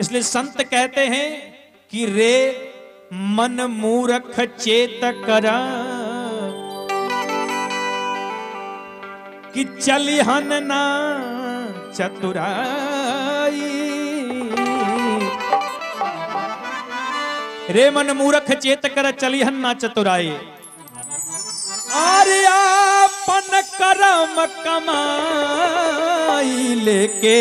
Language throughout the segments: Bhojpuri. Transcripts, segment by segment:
इसलिए संत कहते हैं कि रे मन मूरख चेत करा कि चलिहन ना चतुराई रे मन मूरख चेत कर चलिहन ना चतुराई आर्यापन करम कमाई लेके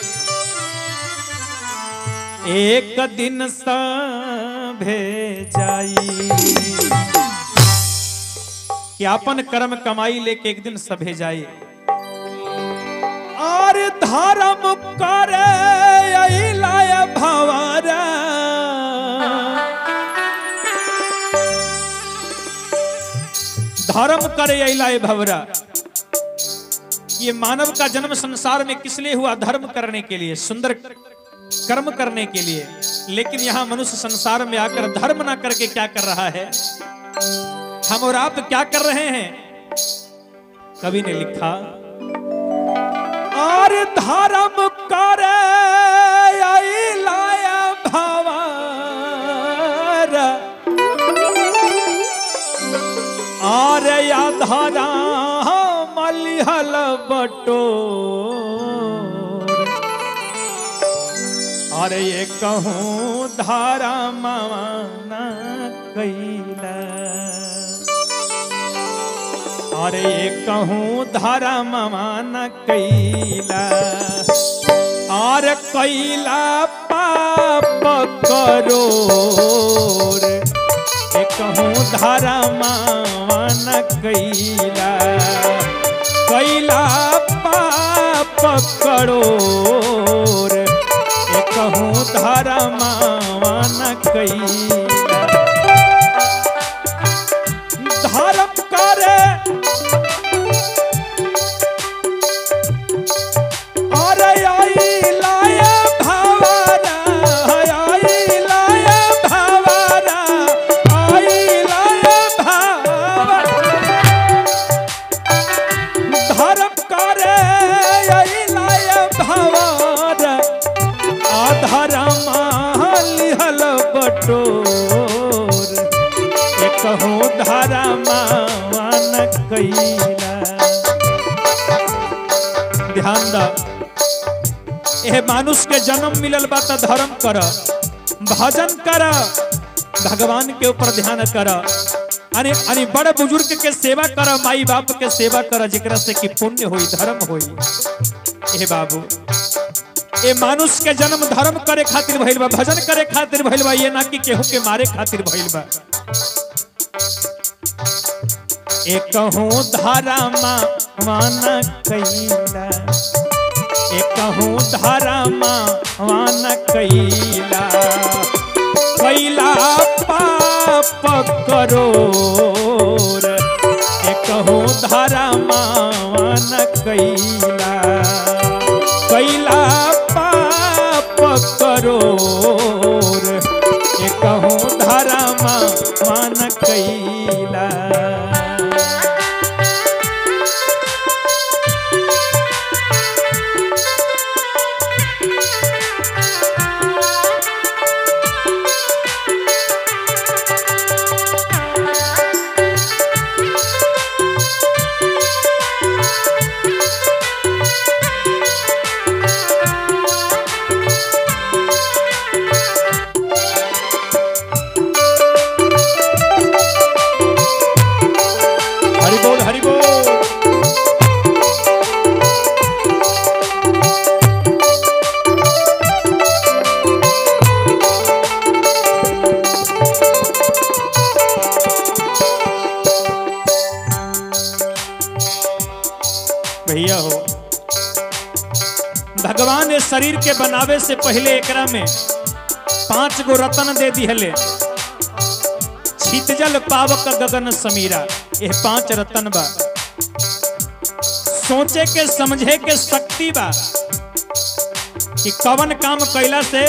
एक दिन सभे जाई कि अपन कर्म कमाई लेके एक दिन सभे जाई और धर्म करे अइलाय भवरा धर्म करे अइलाय भवरा ये मानव का जन्म संसार में किस लिए हुआ धर्म करने के लिए सुंदर कर्म करने के लिए लेकिन यहाँ मनुष्य संसार में आकर धर्म ना करके क्या कर रहा है हम और आप क्या कर रहे हैं कवि ने लिखा और धर्म करे अइलाय भवर और या धरा मलिहल बटोर अरे ये कहूँ धारा माना कैला अरे ये कहूँ धारा माना कैला और कैला पाप करो ये कहूँ धारा माना कैला कैला पाप करो ये कहूँ धारा माना कैला धर्म करे अरे आई लाय भवरा आई लाय भवरा आई लाय भवरा धर्म करे आई लाय भवरा आधरमा लिहल बटोर कहूँ धारा मान कैला ध्यान द एह मानुष के जन्म मिलल बा त धर्म कर भजन कर भगवान के ऊपर ध्यान कर अरे अरे बड़ बुजुर्ग के सेवा कर माई बाप के सेवा कर जेकरा से कि पुण्य होई धर्म होई ए बाबू ए मानुष के जन्म धर्म करे खातिर भइल बा भजन करे खातिर भइल बा ये ना कि केहू के मारे खातिर भइल बा एक कहूँ धारा माना कैला एक कहूँ धारा माना कैला कैला पाप करो एक कहूँ धारा माना कैला कैला पाप करो ये कहूँ धारा मान कैला हरि बोल हरि बोल भैया हो भगवान ने शरीर के बनावे से पहले एकरा में पांच गो रतन दे दिहले छितजल पावक गगन समीरा ये पांच रतन बा सोचे के समझे के शक्ति बा कि कवन काम कैला से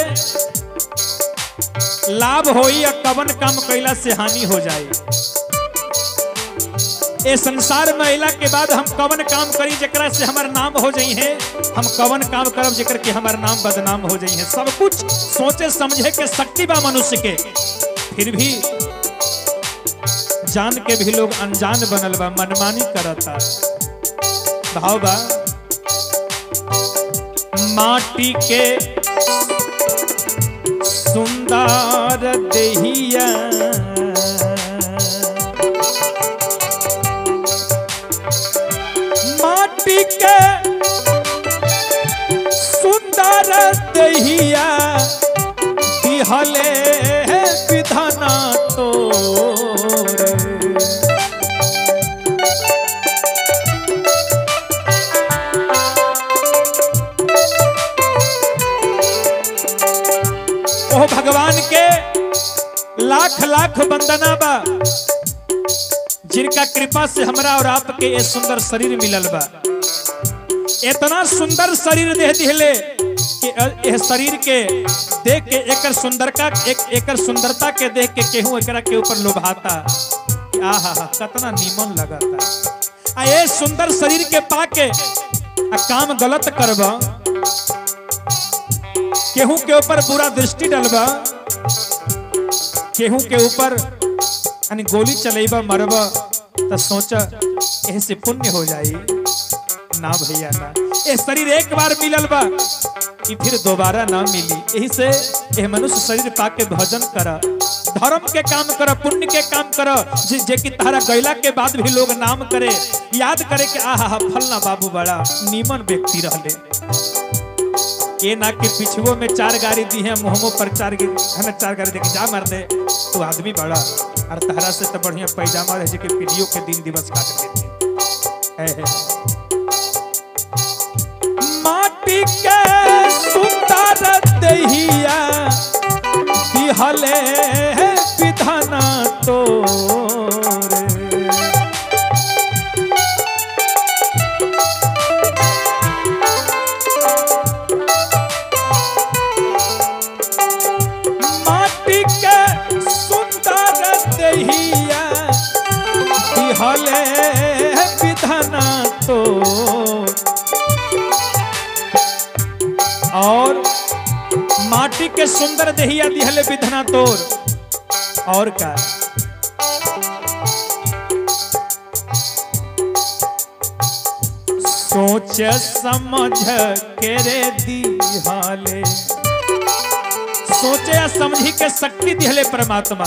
लाभ होई या कवन काम कैला से हानि हो जाए ए संसार में अला के बाद हम कवन काम करी जकरा से हमार नाम हो जाई है हम कवन काम करब जेकर के हमार नाम बदनाम हो जाई है सब कुछ सोचे समझे के शक्ति बा मनुष्य के फिर भी जान के भी लोग अनजान बनल बा मनमानी करता भाव बा माटी के सुंदर देहिया माटी के सुंदर देहिया दिहले विधाना तोरे ओह भगवान के लाख लाख वंदना बा जिनका कृपा से हमरा और आपके ये सुंदर शरीर मिलल बा इतना सुंदर शरीर दे दिले कि यह शरीर के देख के एकर सुंदरता एक एकर सुंदरता के देख के केहू एकरा के ऊपर लोभाता कि आहा हा कितना नीमन लगता आ ये सुंदर शरीर के पाके आ काम गलत करबा केहू के ऊपर बुरा दृष्टि डलबा केहू के ऊपर यानी गोली चलेबा मरबा तो सोचा एह से पुण्य हो जाई ना भैया ना ये शरीर एक बार मिलल बा कि फिर दोबारा ना मिली यही से यह मनुष्य शरीर पाके भजन कर धर्म के काम कर पुण्य के काम कर जे, जे कि तारा गैला के बाद भी लोग नाम करे याद करे कि आहा हा फलना बाबू बड़ा नीमन व्यक्ति रहले ये ना कि पिछुओ में चार गाड़ी दी है मुहमो पर चार गी- हमें चार गाड़ी दे के जा मार दे तू आदमी बड़ा और तहरा से तो बढ़िया पैजामा रहे जे कि पीढ़ियों के दिन दिवस काट देते है, है। माटी के सुंदर दहिया दिहले विधाना तोरे माटी के सुंदर दहिया दिहले विधाना तो और माटी के सुंदर दहिया दिहले विधना तोर और का सोच समझ के रे दिहाले सोचे या समझी के शक्ति दिहले परमात्मा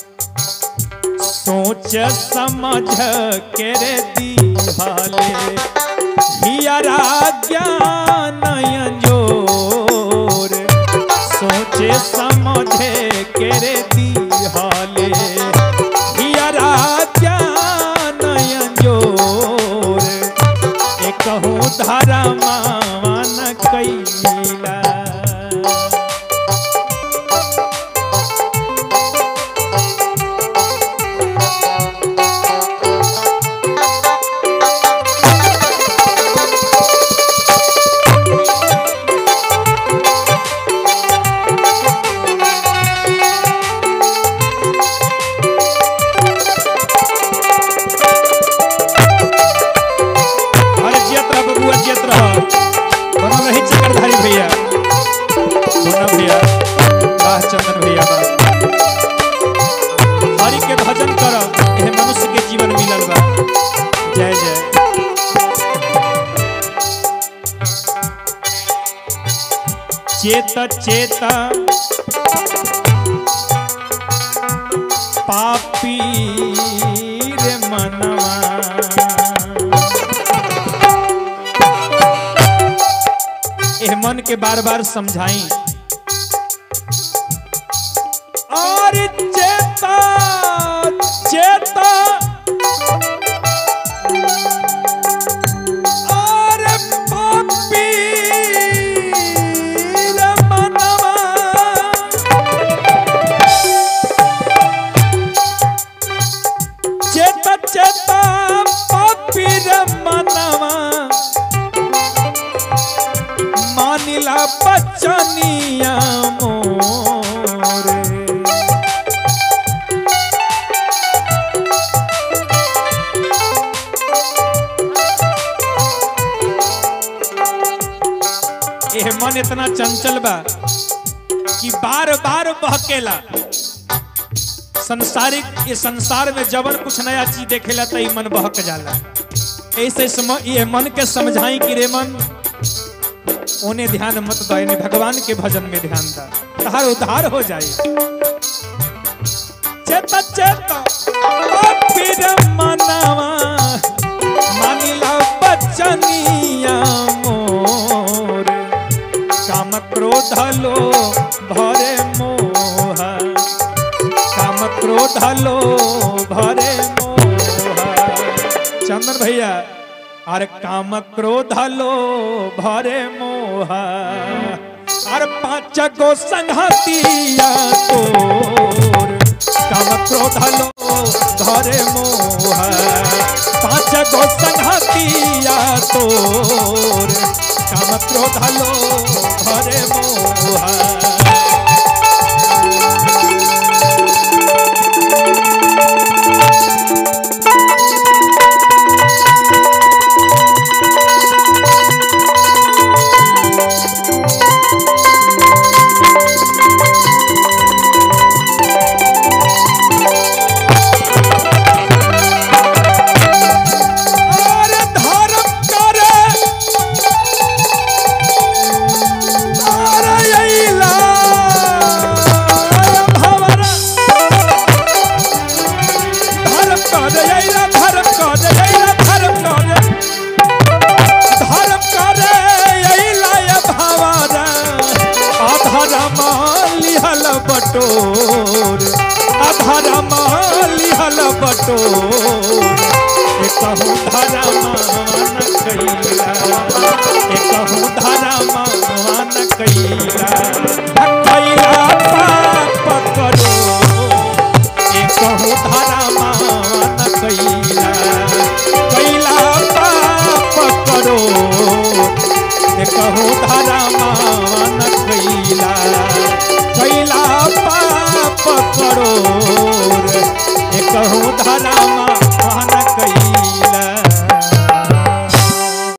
सोच समझ के रे दिहाले हियरा ज्ञान अंजोर सोचे समझे के रे दिहाले हियरा ज्ञान अंजोर एकहु धरमान कैला अरे जियत रह बबुआ जियत रह बनल रही चक्रधारी भैया सोना भैया वाह चंदन भैया वाह हरि के भजन कर यह मनुष्य के जीवन मिलल बा जय जय चेत चेत पापी रे मनवा एह मन के बार बार समझाई और चेता चेता और पापी रे मनवा चेता चेता पापी रे मनवा मानिला बचनी इतना चंचल बा कि बार बार बहकेला संसारिक ये संसार में जबन कुछ नया चीज देखेला तो ई मन बहक जाला ऐसे सम, ये मन के समझाई कि रे मन उन्हें ध्यान मत दो इन्हें भगवान के भजन में ध्यान दा तहार उद्धार हो जाए चेत चेत ओ पीर मनावा मानिला बचनिया मोर काम क्रोध लो भरे मोह काम क्रोध लो भरे मोह चंदन भैया अरे काम क्रोध लो भरे मोह अरे पांच गो संघतिया तोर काम क्रोध लो भरे मोह पांच गो संघतिया तोर काम क्रोध लो भरे मोह और धर्म करे और अइला भवर धर्म करे अइला धर्म करे अइला धर्म करे धर्म करे अइला भवर अधर्म लिहल बटोर अधर्म लिहल बटोर एकहु धरमान कैला एकहु धरमान कैला कैला पाप करो एकहु धरमान कैला कैला पाप करो एकहु धरमान कैला कैला पाप करो एकहु धरमान